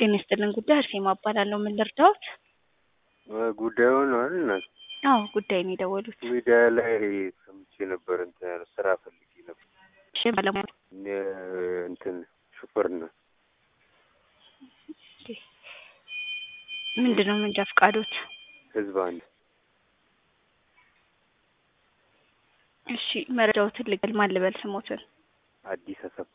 ጤና ይስጥልን ጉዳይ አርሴማ እባላለሁ። ምን ልርዳዎት? ጉዳዩን አይደል እናት አዎ ጉዳይ ነው የደወሉት። ሚዲያ ላይ ሰምቼ ነበር። እንትን ያለው ስራ ፈልጌ ነበር። እሺ ባለሙያ የ- እንትን ሹፌርና ምንድን ነው መንጃ ፈቃዶት? ህዝብ አንድ እሺ መረጃዎትን ልገል ማን ልበል ስሞትን? አዲስ አሰፋ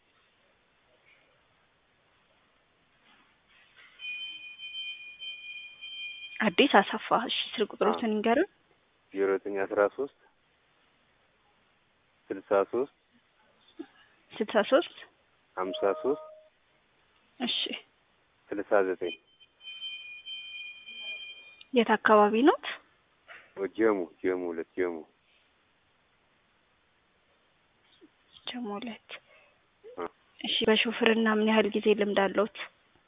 አዲስ አሰፋ። እሺ ስልክ ቁጥሮትን ይንገሩን። ዜሮ ዘጠኝ አስራ ሶስት ስልሳ ሶስት ስልሳ ሶስት ሀምሳ ሶስት እሺ ስልሳ ዘጠኝ የት አካባቢ ኖት? ጀሙ ጀሙ ሁለት ጀሙ ጀሞ ሁለት አ። እሺ በሹፍርና ምን ያህል ጊዜ ልምድ አለዎት?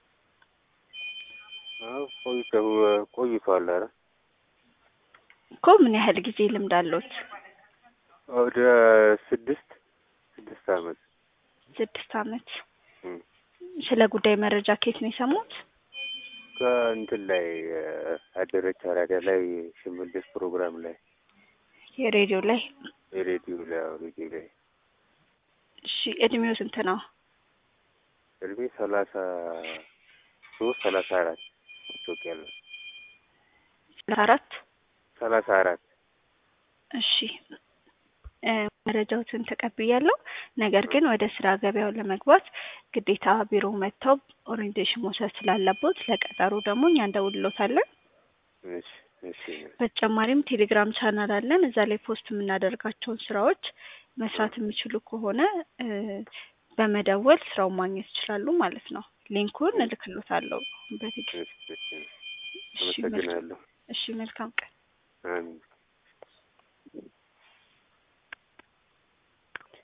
አዎ ቆይተው ቆይቷል። ኧረ እኮ ምን ያህል ጊዜ ልምድ አለዎት? ወደ ስድስት ስድስት አመት ስድስት አመት። እም። ስለ ጉዳይ መረጃ ከየት ነው የሰሙት? ከእንትን ላይ አደረች አራዳ ላይ ሽመልስ ፕሮግራም ላይ የሬዲዮ ላይ። የሬዲዮ ላይ አዎ ሬዲዮ ላይ እሺ እድሜው ስንት ነው? እድሜ ሰላሳ ሶስት ሰላሳ አራት ኢትዮጵያ ነው አራት ሰላሳ አራት እሺ እ መረጃዎትን ተቀብያለሁ። ነገር ግን ወደ ስራ ገበያው ለመግባት ግዴታ ቢሮ መጥተው ኦሪንቴሽን መውሰድ ስላለቦት ለቀጠሮ ደግሞ እኛ እንደውልሎታለን። እሺ እሺ በተጨማሪም ቴሌግራም ቻናል አለን። እዛ ላይ ፖስት የምናደርጋቸውን ስራዎች መስራት የሚችሉ ከሆነ እ በመደወል ስራውን ማግኘት ይችላሉ ማለት ነው። ሊንኩን እልክሎታለሁ በቴክስት። እሺ እሺ አመሰግናለሁ። እሺ መልካም ቀን። አሜን